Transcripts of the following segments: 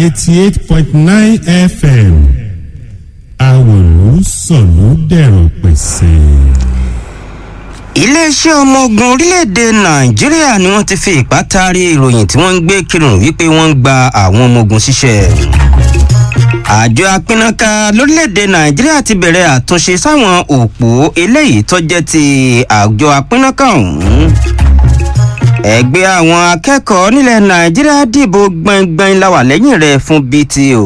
eighty eight point nine fm àwòrán sọ̀lú dẹ̀rọ̀ pẹ̀sẹ̀. iléeṣẹ́ ọmọ ogun orílẹ̀-èdè nàìjíríà ni wọ́n ti fi ipá taari ìròyìn tí wọ́n ń gbé kírun wípé wọ́n ń gba àwọn ọmọ ogun ṣiṣẹ́. àjọ apínnáká lórílẹ̀-èdè nàìjíríà ti bẹ̀rẹ̀ àtúnṣe sáwọn òpó eléyìí tó jẹ́ ti àjọ apínnáká ọ̀hún. ẹgbẹ́ àwọn akẹ́kọ̀ọ́ nílẹ̀ nàìjíríà dìbò gbọ̀ngbọ̀n láwà lẹ́yìn rẹ̀ fún bto.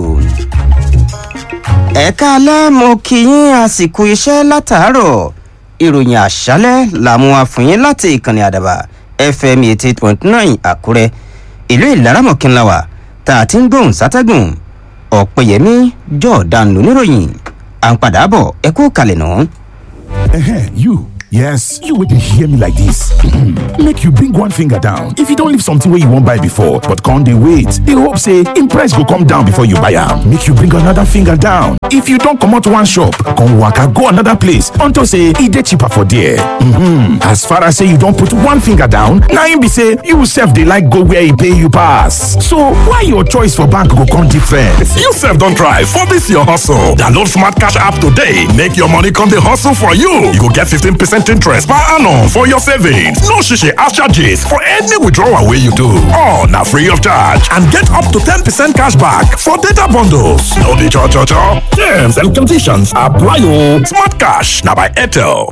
ẹ̀ka alẹ́ mo kí yín àsìkò iṣẹ́ látàárọ̀ ìròyìn àṣálẹ́ làmú wa fún yín láti ìkànnì àdàbà fm eighty eight point nine àkúrẹ́ ìlú ìlaramọ̀kínláwà tá a ti ń gbóhùn sátẹ́gùn ọ̀pẹ̀yẹmí jọ̀ọ́dán lóníròyìn à ń padà bọ̀ ẹ kú kalẹ̀ náà. Ehen, you. Yes, you would hear me like this. Make you bring one finger down. If you don't leave something where you won't buy before, but can't they wait? They hope say in price go come down before you buy am. Make you bring another finger down. If you don't come out one shop, come waka go another place until say e dey cheaper for there. Mm-hmm. As far as say you don't put one finger down, now im be say you sef dey like go where e pay you pass. So why your choice for bank go come different? You sef don try for this your hustle. Download Smart Cash app today. Make your money come dey hustle for you. You go get 15% interest per annum for your savings. No shishi ash charges for any withdrawal wey you do. All na free of charge and get up to 10% cash back for data bundles. No dey cho cho cho. Terms and conditions apply o. Smart Cash na by Airtel.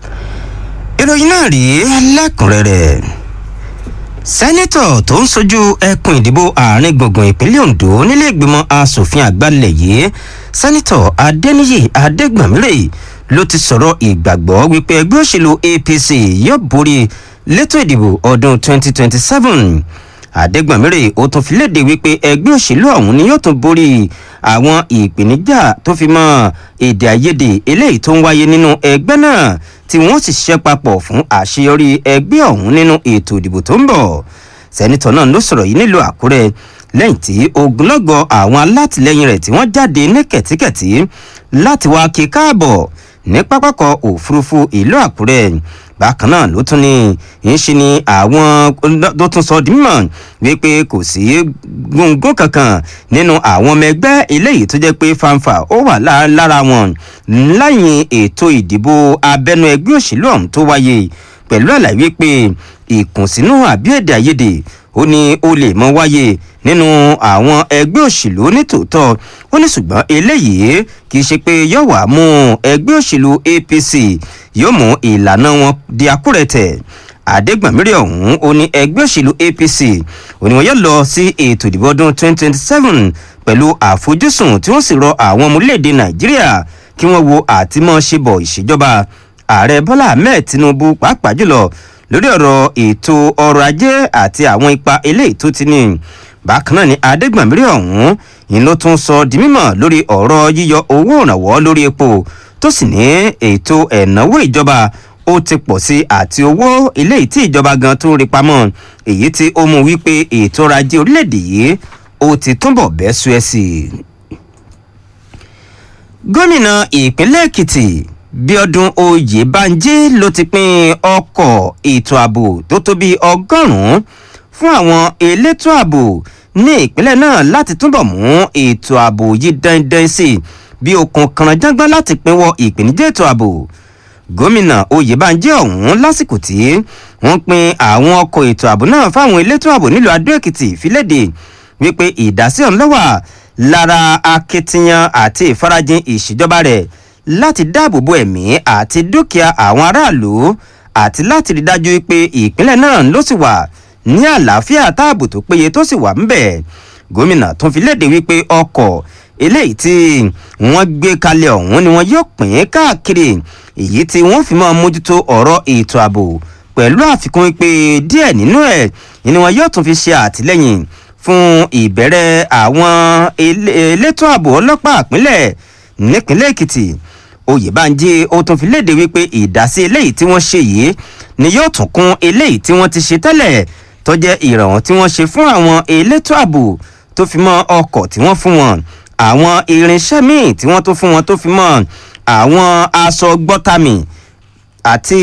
ìròyìn náà rí lẹ́kùnrẹ́rẹ́ sẹ́nẹ́tọ̀ tó ń sojú ẹkùn ìdìbò àárín gbùngbùn ìpínlẹ̀ ondo nílé ìgbìmọ̀ asòfin àgbàlẹ̀ yìí sẹ́nẹ́tọ̀ adẹ́niyì adẹ́gbàmírè ló ti sọ̀rọ̀ ìgbàgbọ́ wípé ẹgbẹ́ òṣèlú apc yóò borí lẹ́tọ̀ ìdìbò ọdún 2027 adẹ́gbàmírè ó tún fi léde wípé ẹgbẹ́ òṣèlú ọ̀hún ni yóò tún borí àwọn ìpèníjà tó fi mọ́ èdè àìyedè eléyìí tó ń wáyé nínú ẹgbẹ́ náà tí wọ́n sì ṣiṣẹ́ papọ̀ fún àṣeyọrí ẹgbẹ́ ọ̀hún nínú ètò ìdìbò tó ń bọ̀ sẹ́nitọ̀ náà ló sọ̀rọ̀ yìí nílùú àkúrẹ́ lẹ́yìn tí ogunlọ́gọ̀ àwọn alátìlẹyìn rẹ̀ tí wọ́n jáde ní kẹ̀tíkẹ̀tí láti wá kí káàbọ̀ ní pápákọ̀ òfurufú ìlú àkúrẹ́ bákan náà ló tún ní ń ṣe ni àwọn ló tún sọ di mímọ̀ wípé kò sí gbòǹgbò kankan nínú àwọn ọmọ ẹgbẹ́ eléyìí tó jẹ́ pé fanfa ó wà lára wọn láyìn ètò ìdìbò abẹ́nú ẹgbẹ́ òṣèlú ọ̀hún tó wáyé pẹ̀lú àlàyé pé ìkùnsínú àbí èdè àìyedè ó ní ó lè mọ wáyé nínú àwọn ẹgbẹ́ òṣèlú nítòótọ́ ó ní ṣùgbọ́n eléyìí kì í ṣe pé yóò wá mú ẹgbẹ́ òṣèlú apc yóò mú ìlànà wọn di akúrẹ̀tẹ̀ àdégbàmírì ọ̀hún ó ní ẹgbẹ́ òṣèlú apc ó ní wọn yóò lọ sí ètò ìdìbò ọdún 2027 pẹ̀lú àfojúsùn tí wọ́n sì rọ àwọn ọmọ orílẹ̀-èdè nàìjíríà kí wọ́n wo àtìmọ́ ṣe bọ̀ ìṣèjọba ààrẹ bọ́lá ahmed tinubu pàápàá jùlọ lórí ọ̀rọ̀ ètò ọrọ̀ ajé àti àwọn ipa eléyìí tó ti ní bákan náà ni adégbàmírì ọ̀hún yìí ló tún sọ di mímọ̀ lórí ọ̀rọ̀ yíyọ owó ìrànwọ́ lórí epo tó sì ní ètò ẹ̀náwó ìjọba ó ti pọ̀ sí àti owó eléyìí tí ìjọba gan tó ń rí pamọ́ èyí tí ó mú wípé ètò ọrọ̀ ajé orílẹ̀-èdè yìí ó ti túnbọ̀ bẹ́ sú ẹ̀ sí i. gómìnà ìpínlẹ̀ èkìtì bíọ́dún oyèbánjí ló ti pín ọkọ̀ ètò ààbò tó tó bíi ọgọ́rùn-ún fún àwọn elétò ààbò ní ìpínlẹ̀ náà láti túbọ̀ mú ètò ààbò yìí dandan sí i bí okùn kànáńjágbọ́n láti pinwọ́ ìpèníjà ètò ààbò gómìnà oyèbánjí ọ̀hún lásìkò tí wọ́n pin àwọn ọkọ̀ ètò ààbò náà fáwọn elétò ààbò nílùú adó èkìtì fílédè wípé ìdásí ọ̀hún lọ́wà lára akitiyan àti ìfarajìn ìṣèjọba rẹ̀ láti dáàbò bo ẹ̀mí àti dúkìá àwọn aráàlú àti láti rí dájú pé ìpínlẹ̀ náà ló sì wà ní àlàáfíà táàbò tó péye tó sì wà ń bẹ̀. gómìnà tún fi léde wípé ọkọ̀ eléyìí tí wọ́n gbé kalẹ̀ ọ̀hún ni wọ́n yóò pín káàkiri èyí tí wọ́n fi máa mójútó ọ̀rọ̀ ètò ààbò pẹ̀lú àfikún pé díẹ̀ nínú ẹ̀ ni wọ́n yóò tún fi ṣe àtìlẹ́yìn fún ìbẹ̀rẹ̀ àwọn elétò ààbò ọlọ́pàá ìpínlẹ̀ nípínlẹ̀ èkìtì oyèbánjí ó tún fi léde wípé ìdásí eléyìí tí wọ́n ṣe yìí ni yóò tún kún eléyìí tí wọ́n ti ṣe tẹ́lẹ̀ tó jẹ́ ìrànwọ́ tí wọ́n ṣe fún àwọn elétò ààbò tó fi mọ́ ọkọ̀ tí wọ́n fún wọn àwọn irinṣẹ́ míì tí wọ́n tó fún wọn tó fi mọ́ àwọn aṣọ gbọ́tàmì àti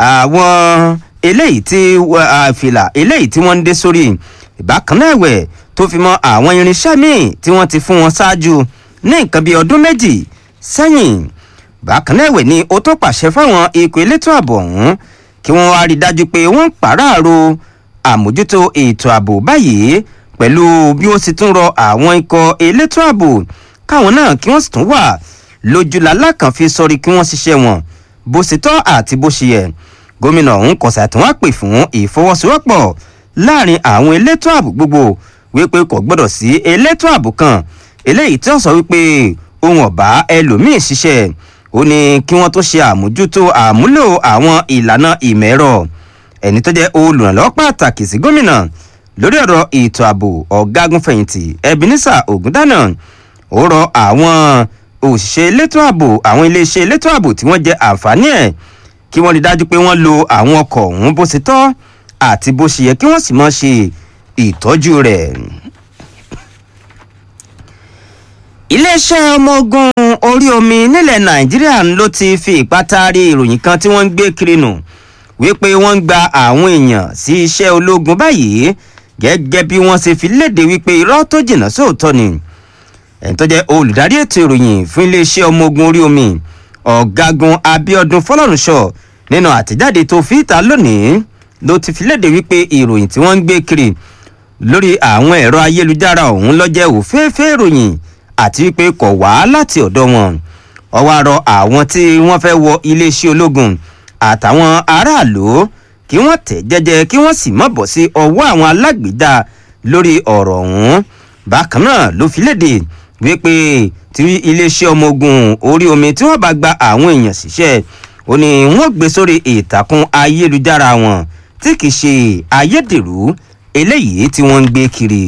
àwọn eléyìí tí àfìlà eléyìí tí wọ́n ń dé sórí ìbákan náà ẹ̀wẹ̀ tó fi mọ́ àwọn irinṣẹ́ míì tí wọ́n ti fún wọn ṣáájú ní nǹkan bíi ọdún méjì sẹ́yìn bákan náà ẹ̀wẹ̀ ni ó tó pàṣẹ fáwọn ikọ̀ elétò ààbò ọ̀hún kí wọ́n wá rí i dájú pé wọ́n ń pàráàrò àmójútó ètò ààbò báyìí pẹ̀lú bí ó sì tún rọ àwọn ikọ̀ elétò ààbò káwọn náà kí wọ́n sì tún wà lójúlàlá kan fi sọrí kí wọ́n ṣiṣẹ́ wọn bó ṣe tọ́ àti bó ṣe yẹ gómìnà ọ̀hún kọ̀sà tí wọ́n pè fún ìfọwọ́sowọ́pọ̀ láàrin àwọn elétò ààbò gbogbo wípé kò gbọ́dọ̀ sí elétò ààbò kan eléyìí tí wọ́n sọ wípé ohun ọ̀bá ẹlòmíín ṣiṣẹ́ ó ní kí wọ́n tó ṣe àmójútó àmúlò àwọn ìlànà ìmọ̀ ẹ̀rọ ẹni tó jẹ́ olùrànlọ́wọ́ pàtàkì sí gómìnà lórí ọ̀rọ̀ ètò ààbò ọ̀gágun fẹ̀yìntì ebenezer ogundana ó rọ àwọn òṣìṣẹ́ elétò ààbò àwọn iléeṣẹ́ elétò ààbò tí wọ́n jẹ àǹfààní ẹ̀ kí wọ́n rí dájú pé wọ́n lo àwọn ọkọ̀ ọ̀hún bó ṣe tọ́ àti bó ṣe yẹ kí wọ́n sì mọ́ ṣe ìtọ́jú rẹ̀. iléeṣẹ́ ọmọ ogun orí omi nílẹ̀ nàìjíríà ló ti fi ìpátarí ìròyìn kan tí wọ́n ń gbé kiri nù wípé wọ́n ń gba àwọn èèyàn sí iṣẹ́ ológun báyìí gẹ́gẹ́ bí wọ́n ṣe fi léde wípé irọ́ tó jìnnà sóòótọ́ ni ẹni tó jẹ́ olùdarí ètò ìròyìn fún iléeṣẹ́ ọmọ ogun orí omi ọ̀gágun abiodun fọlọ́runṣọ nínú àtẹ̀jáde tó fi ìta lónìí ló ti fi léde wípé ìròyìn tí wọ́n ń gbé kiri lórí àwọn ẹ̀rọ ayélujára ọ̀hún lọ́jẹ́ òféèfé ìròyìn àti wípé kò wá láti ọ̀dọ̀ wọn ọwọ́ àrọ àwọn tí wọ́n fẹ́ wọ iléeṣẹ́ ológun àtàwọn aráàlú kí wọ́n tẹ̀ jẹ́jẹ́ kí wọ́n sì mọ̀ bọ̀ sí ọwọ́ àwọn alágbèédá lórí ọ̀rọ̀ ọ̀hún bákan náà ló fi léde wípé tí iléeṣẹ́ ọmọ ogun orí omi tí wọ́n bá gba àwọn èèyàn síṣẹ́ ó ní wọ́n gbé sórí ìtàkùn ayélujára wọn tí kì í ṣe ayédèrú eléyìí tí wọ́n ń gbé kiri.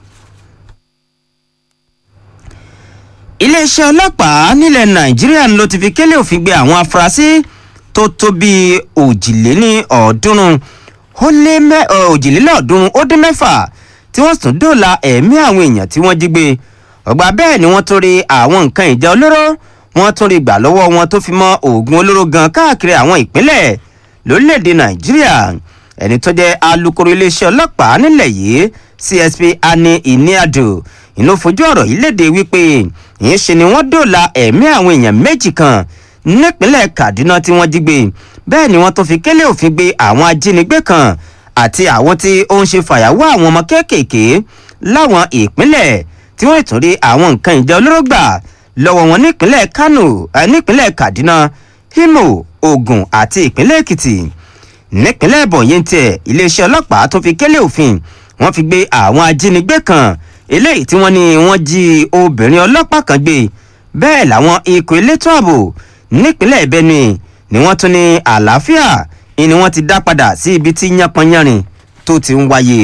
iléeṣẹ́ ọlọ́pàá nílẹ̀ nàìjíríà ló ti fi kélé òfin gbé àwọn afurasí tó tó bíi òjìléní ọ̀ọ́dúnrún ó lé mẹ́ òjìlélọ́ọ̀ọ́dúnrún ó dín mẹ́fà tí wọ́n sì tún dóòlà ẹ̀mí àwọn èèyàn tí wọ́n jí gbé ọgbà bẹ́ẹ̀ ni wọ́n tún rí àwọn nǹkan ìjà olóró wọ́n tún rí gbà lọ́wọ́ wọn tó fi mọ́ oògùn olóró gan káàkiri àwọn ìpínlẹ̀ lórílẹ̀‐èdè nàìjíríà ẹni tó jẹ́ alūkkóró iléeṣẹ́ ọlọ́pàá nílẹ̀ yìí csp ani iniado inú fojú ọ̀rọ̀ yìí léde wípé ìyẹn ṣe ni wọ́n dóòlà ẹ̀mí àwọn èèyàn méjì kan nípínlẹ̀ kaduna tí wọ́n jí gbé bẹ́ẹ̀ ni wọ́n tó fi kélé òfin gbé àwọn ajínigbé kan àti àwọn tí ó ń ṣe fàyàwọ́ àwọn ọmọ kéékèèké láwọn ìpínlẹ̀ tí wọ́n tún rí àwọn nǹkan ìjà olóró gbà lọ́wọ́ wọn nípínlẹ̀ kano nípínlẹ̀ kaduna imo ogun àti ìpínlẹ̀ èkìtì nípínlẹ̀ bọ̀yìn tiẹ̀ iléeṣẹ́ ọlọ́pàá tó fi kélé òfin wọ́n fi gbé àwọn ajínigbé kan eléyìí tí wọ́n ní wọ́n jí obìnrin ọlọ́pàá kan gbé bẹ́ẹ̀ làwọn ikọ̀ elétò ààbò nípínlẹ̀ benue ni wọ́n tún ní àlàáfíà ni wọ́n ti dá padà sí ibi tí yánpọnyánrin tó ti ń wáyé.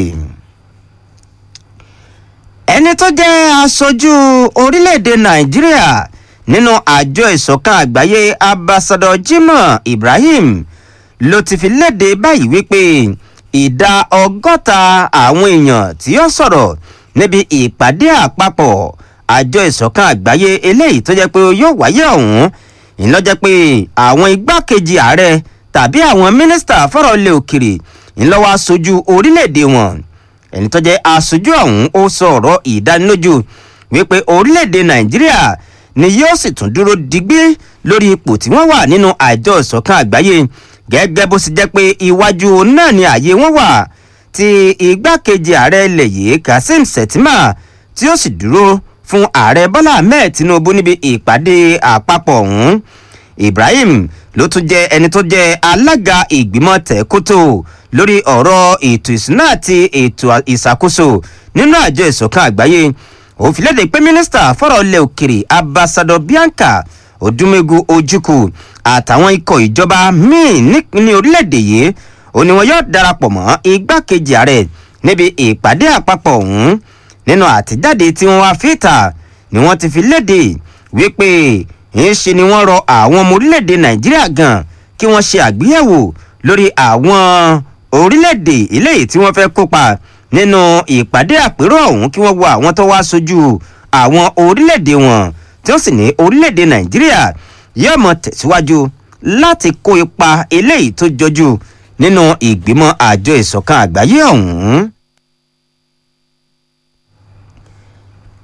ẹni tó jẹ́ aṣojú orílẹ̀-èdè nàìjíríà nínú àjọ ìsọ̀kan àgbáyé ambassador jimoh ibrahim ló ti fi léde báyìí wípé ìdá ọgọ́ta àwọn èèyàn tí ó sọ̀rọ̀ níbi ìpàdé àpapọ̀ àjọ ìsọ̀kan àgbáyé eléyìí tó jẹ́ pé yóò wáyé ọ̀hún ìlọ́jẹ́ pé àwọn igbákejì ààrẹ tàbí àwọn mínísítà fọ́rọ̀ ilé òkèrè ńlọ́wọ́ aṣojú orílẹ̀-èdè wọn ẹni tó jẹ́ aṣojú ọ̀hún ó sọ ọ̀rọ̀ ìdánilójú wípé orílẹ̀-èdè nàìjíríà ni yóò sì tún dúró digbí lórí ipò tí wọ́n wà nínú àjọ ìsọ̀kan àgbáyé gẹ́gẹ́ bó sì jẹ́ pé iwájú náà ni ààyè wọn wà tí igbákejì ààrẹ ilẹ̀ yìí kazeem shettima tí ó sì dúró fún ààrẹ bọ́lá ahmed tinubu níbi ìpàdé àpapọ̀ ọ̀hún ibrahim ló tún jẹ́ ẹni tó jẹ́ alága ìgbìmọ̀ tẹ̀kótó lórí ọ̀rọ̀ ètò ìsúná àti ètò ìṣàkóso nínú àjọ ìsọ̀kan àgbáyé òfin lédè pé mínísítà fọ́rọ̀ ilẹ̀ òkèrè ambassador bianca odumegu ojukwu àtàwọn ikọ̀ ìjọba míì ní orílẹ̀-èdè yìí ó ní wọn yóò darapọ̀ mọ́ igbákejì ààrẹ níbi ìpàdé àpapọ̀ ọ̀hún nínú àtijáde tí wọ́n wá fìtà ni wọ́n ti fi léde wípé ńṣe ni wọ́n rọ àwọn ọmọ orílẹ̀-èdè nàìjíríà gan kí wọ́n ṣe àgbéyẹ̀wò lórí àwọn orílẹ̀-èdè eléyìí tí wọ́n fẹ́ kópa nínú ìpàdé àpérò ọ̀hún kí wọ́n wo àwọn tó wá sójú àwọn orílẹ̀-èdè wọn tí wọ́n sì ní orílẹ̀-èdè nàìjíríà yóò mọ tẹ̀síwájú láti kó ipa eléyìí tó jọjú nínú ìgbìmọ̀ àjọ ìsọ̀kan àgbáyé ọ̀hún.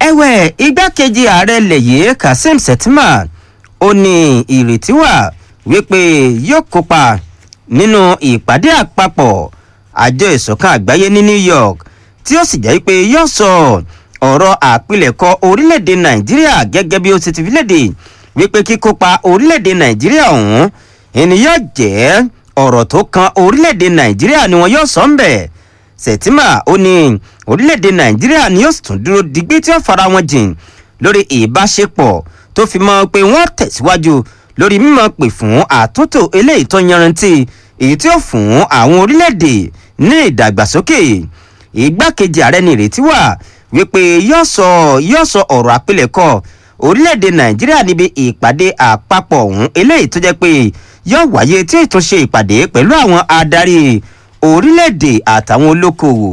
ẹ̀wẹ̀ igbákejì ààrẹ lẹ̀yẹ kazeem shettima ó ní ìrètí wà wípé yóò kópa nínú ìpàdé àpapọ̀ àjọ ìsọ̀kan àgbáyé ní new york tí ó sì jẹ́ pé yóò sọ ọ̀rọ̀ àpilẹ̀kọ orílẹ̀-èdè nàìjíríà gẹ́gẹ́ bí ó ti ti fi léde wípé kíkópa orílẹ̀-èdè nàìjíríà ọ̀hún ẹni yóò jẹ́ ọ̀rọ̀ tó kan orílẹ̀-èdè nàìjíríà ni wọn yóò sọ ń bẹ̀ sẹ̀tìmà ó ní orílẹ̀-èdè nàìjíríà ni yóò sì tún dúró digbí tí ó fara wọn jìn lórí ìbáṣepọ̀ tó fi mọ́ pé wọ́n tẹ̀síwájú lórí mímọ́ pè fún àtúntò eléyìí tó yanrantí èyí tí ó fún àwọn orílẹ̀-èdè ní ìdàgbàsókè ìgbákejì ààrẹ ní ìrètí wà wípé yóò sọ yóò sọ ọ̀rọ̀ àpilẹ̀kọ orílẹ̀-èdè nàìjíríà níbi ìpàdé àpapọ̀ ọ̀hún eléyìí tó jẹ́ pé yóò wáyé tí ètò ṣe ìpàdé pẹ̀lú àwọn adarí orílẹ̀-èdè àtàwọn olókoòwò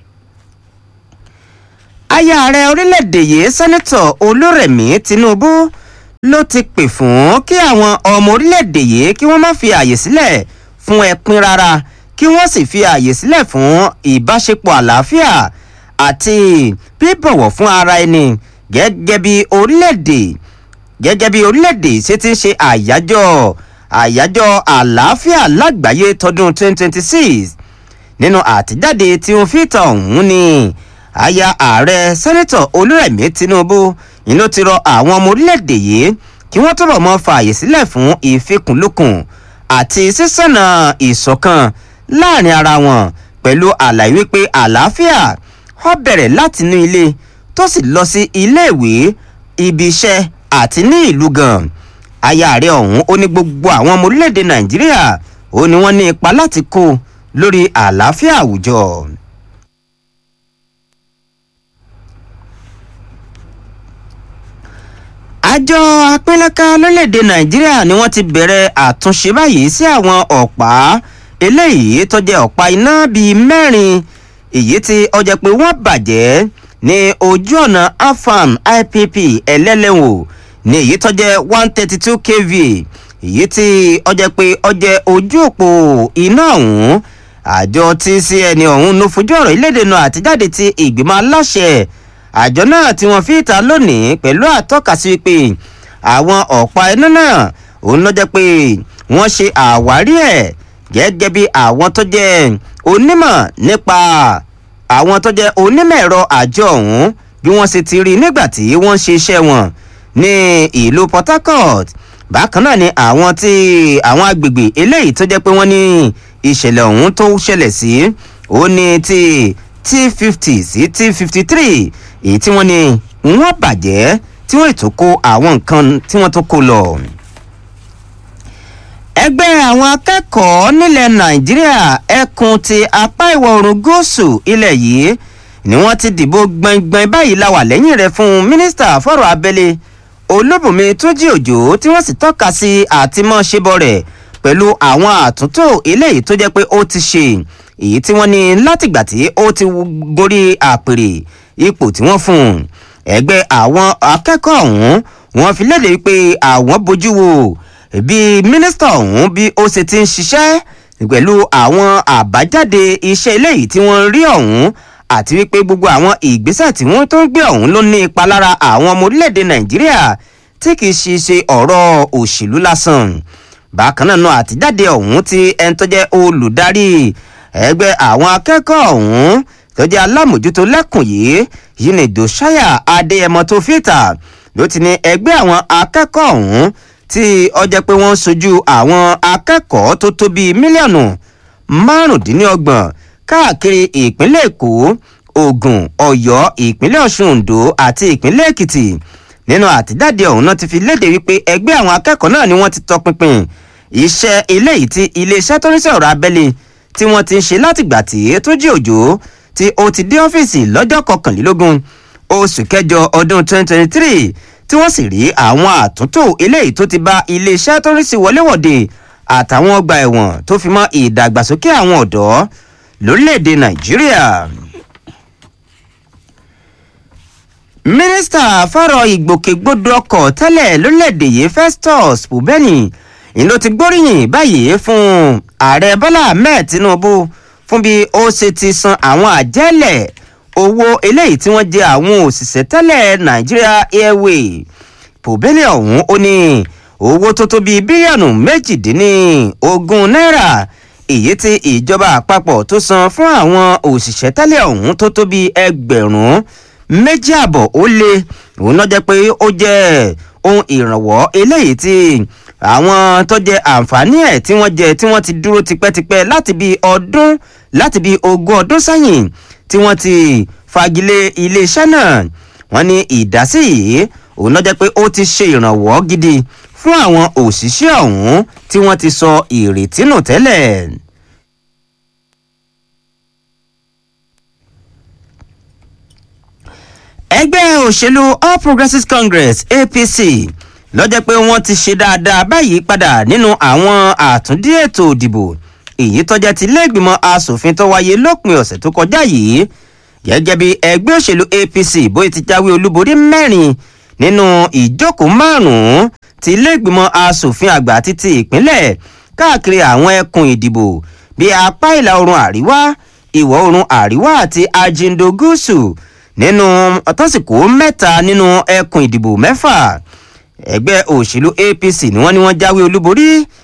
aya ààrẹ orílẹ̀-èdè yìí sẹ́nẹ́tọ̀ olórẹ̀mí tinubu ló ti pè fún kí àwọn ọmọ orílẹ̀-èdè yìí kí wọ́n má fi àyè sílẹ̀ fún ẹpin rárá kí wọ́n sì fi àyè sílẹ̀ fún ìbáṣepọ̀ àlàáfíà àti bíbọ̀wọ̀ fún ara ẹni gẹ́gẹ́ bí orílẹ̀-èdè gẹ́gẹ́ bí orílẹ̀-èdè ṣe ti ń ṣe àyájọ́ àyájọ́ àlàáfíà lágbàáyé tọdún 2026 nínú àtijáde tí wọ́n fi tàn ọ̀hún ni aya ààrẹ sẹ́nẹ́tọ̀ olúrẹ̀mí tinubu ni ló ti rọ àwọn ọmọ orílẹ̀-èdè yìí kí wọ́n túbọ̀ mọ́ fààyè sílẹ̀ fún ìfikùnlukùn àti sísànà ìṣọ̀kan láàrin ara wọn pẹ̀lú àlàyé wípé àlàáfíà ó bẹ̀rẹ̀ láti inú ilé tó sì lọ sí iléèwé ibi iṣẹ́ àti ní ìlú gan aya ààrẹ ọ̀hún ó ní gbogbo àwọn ọmọ orílẹ̀-èdè nàìjíríà ó ní wọ́n ní ipa láti kó lórí àlàáfíà àwùjọ. àjọ apínlẹ́ka lórílẹ̀‐èdè nàìjíríà ni wọ́n ti bẹ̀rẹ̀ àtúnṣe báyìí sí àwọn ọ̀pá eléyìí tó jẹ́ ọ̀pá iná bíi mẹ́rin èyí tí ọjà pé wọ́n bàjẹ́ ní ojú ọ̀nà afam ipp ẹlẹ́lẹ́wò ní èyí tó jẹ́ one thirty two kv èyí tí ọjà pé ọjẹ́ ojú òpó iná ọ̀hún àjọ tcn ọ̀hún ló fojú ọ̀rọ̀ ìlédè náà àtijáde ti ìgbìmọ̀ aláṣẹ àjọ náà tí wọ́n fi ta lónìí pẹ̀lú àtọ́kasí pé àwọn ọ̀pá iná náà òun ló jẹ́ pé wọ́n ṣe àwárí ẹ̀ gẹ́gẹ́ bí àwọn tó jẹ́ onímọ̀ nípa àwọn tó jẹ́ onímọ̀ ẹ̀rọ àjọ ọ̀hún bí wọ́n ṣe ti rí nígbà tí wọ́n ṣe iṣẹ́ wọn ní ìlú port harcourt bákan náà ni àwọn tí àwọn agbègbè eléyìí tó jẹ́ pé wọ́n ní ìṣẹ̀lẹ̀ ọ̀hún tó ṣẹlẹ̀ sí ó ní ti t fifty sí t fifty three èyí tí wọ́n ní wọ́n bàjẹ́ tí wọ́n ètò kó àwọn nǹkan tí wọ́n tó kó lọ. ẹgbẹ́ àwọn akẹ́kọ̀ọ́ nílẹ̀ nàìjíríà ẹkùn ti apá ìwọ̀ oòrùn gúúsù ilẹ̀ yìí ni wọ́n ti dìbò gbọ̀ngbọ̀n báyìí la wà lẹ́yìn rẹ̀ fún mínísítà fọ́rọ̀ abẹ́lé olóbùnmi tójí òjò tí wọ́n sì tọ́ka sí àtìmọ́ṣebọ rẹ̀ pẹ̀lú àwọn àtúntò eléyìí tó jẹ́ pé ó ti ṣe èyí tí wọ́n ní látìgbà tí ó ti gorí àpèrè ipò tí wọ́n fún un ẹgbẹ́ àwọn akẹ́kọ̀ọ́ ọ̀hún wọ́n fi léde pé àwọn bójú wo bí mínísítà ọ̀hún bí ó ṣe ti ń ṣiṣẹ́ pẹ̀lú àwọn àbájáde iṣẹ́ eléyìí tí wọ́n rí ọ̀hún àti wípé gbogbo àwọn ìgbésẹ̀ tí wọ́n tó ń gbé ọ̀hún ló ní ipa lára àwọn ọmọ orílẹ̀-èdè nàìjíríà tí kì í ṣe ṣe ọ̀rọ̀ òṣèlú lásán bákan náà náà àtijáde ọ̀hún ti ẹni tó jẹ́ olùdarí ẹgbẹ́ àwọn akẹ́kọ̀ọ́ ọ̀hún tó jẹ́ alámòjútó lẹ́kùn yìí yìí ní dòṣáyà adéyẹmọ tó fìtà ló ti ní ẹgbẹ́ àwọn akẹ́kọ̀ọ́ ọ̀hún tí ọjọ́ pé wọ́n ń sojú àwọn akẹ́kọ̀ọ́ tó tó bíi mílíọ̀nù márùndínlọ́gbọ̀n káàkiri ìpínlẹ̀ èkó ogun ọ̀yọ́ ìpínlẹ̀ ọ̀ṣun ondo àti ìpínlẹ̀ èkìtì nínú àtijáde ọ̀hún náà ti fi léde wípé ẹgbẹ́ àwọn akẹ́kọ̀ọ́ náà ni wọ́n ti tọpinpin iṣẹ́ eléyìí tí iléeṣẹ́ tó ń sọ̀rọ̀ abẹ́lé tí wọ́n ti ń ṣe látìgbà tí tó jí òjò tí ó ti dé ọ́fíìsì lọ́jọ́ kọkànlélógún oṣù kẹjọ ọdún 2023 tí wọ́n sì rí àwọn àtúntò eléyìí tó ti bá iléeṣẹ́ tó ń sí wọléwọ̀de àtàwọn ọgbà ẹ̀wọ̀n tó fi mọ́ ìdàgbàsókè àwọn ọ̀dọ́ lórílẹ̀‐èdè nàìjíríà. mínísítà fọ́rọ̀ ìgbòkègbodò ọkọ̀ tẹ́lẹ̀ lórílẹ̀‐èdè yìí festus bubeni ìlú ti gbóríyìn báyìí fún ààrẹ bọ́lá ahmed tinubu fún bí ó ṣe ti san àwọn àjẹ́lẹ̀ owó eléyìí tí wọ́n jẹ àwọn òṣìṣẹ́ tẹ́lẹ̀ nigeria airway pòbélé ọ̀hún ó ní owó tó tó bíi bílíọ̀nù méjìdínlógún náírà èyí tí ìjọba àpapọ̀ tó san fún àwọn òṣìṣẹ́ tẹ́lẹ̀ ọ̀hún tó tó bíi ẹgbẹ̀rún méjì àbọ̀ ó lé òun náà jẹ́ pé ó jẹ́ ohun ìrànwọ́ eléyìí tí àwọn tó jẹ àǹfààní ẹ̀ tí wọ́n jẹ tí wọ́n ti dúró tipẹ́tipẹ́ láti bíi ọdún láti bíi ogún ọdún sẹ́yìn tí wọ́n ti fagilé iléeṣẹ́ náà wọ́n ní ìdásí yìí òun náà jẹ́ pé ó ti ṣe ìrànwọ́ gidi fún àwọn òṣìṣẹ́ ọ̀hún tí wọ́n ti sọ ìrètí nù tẹ́lẹ̀. ẹgbẹ́ òṣèlú all progressives congress apc lọ́jọ́ pé wọ́n ti ṣe dáadáa báyìí padà nínú àwọn àtúndí ètò òdìbò èyí tọ́jà ti lẹ́gbìmọ̀ asòfin tó wáyé lópin ọ̀sẹ̀ tó kọjá yìí gẹ́gẹ́ bí ẹgbẹ́ òṣèlú apc bóyá ti jáwé olúborí mẹ́rin nínú ìjókòó márùn-ún ti lẹ́gbìmọ̀ asòfin àgbà títí ìpínlẹ̀ káàkiri àwọn ẹkùn ìdìbò bíi apá ìlà oòrùn àríwá ìwọ̀ oòrùn àríwá àti ajindo gúúsù nínú tọ́sìkò mẹ́ta nínú ẹkùn ìdìbò mẹ́fà ẹgbẹ́ òṣèlú apc ni wọ́n ní wọ́n jáwé olúborí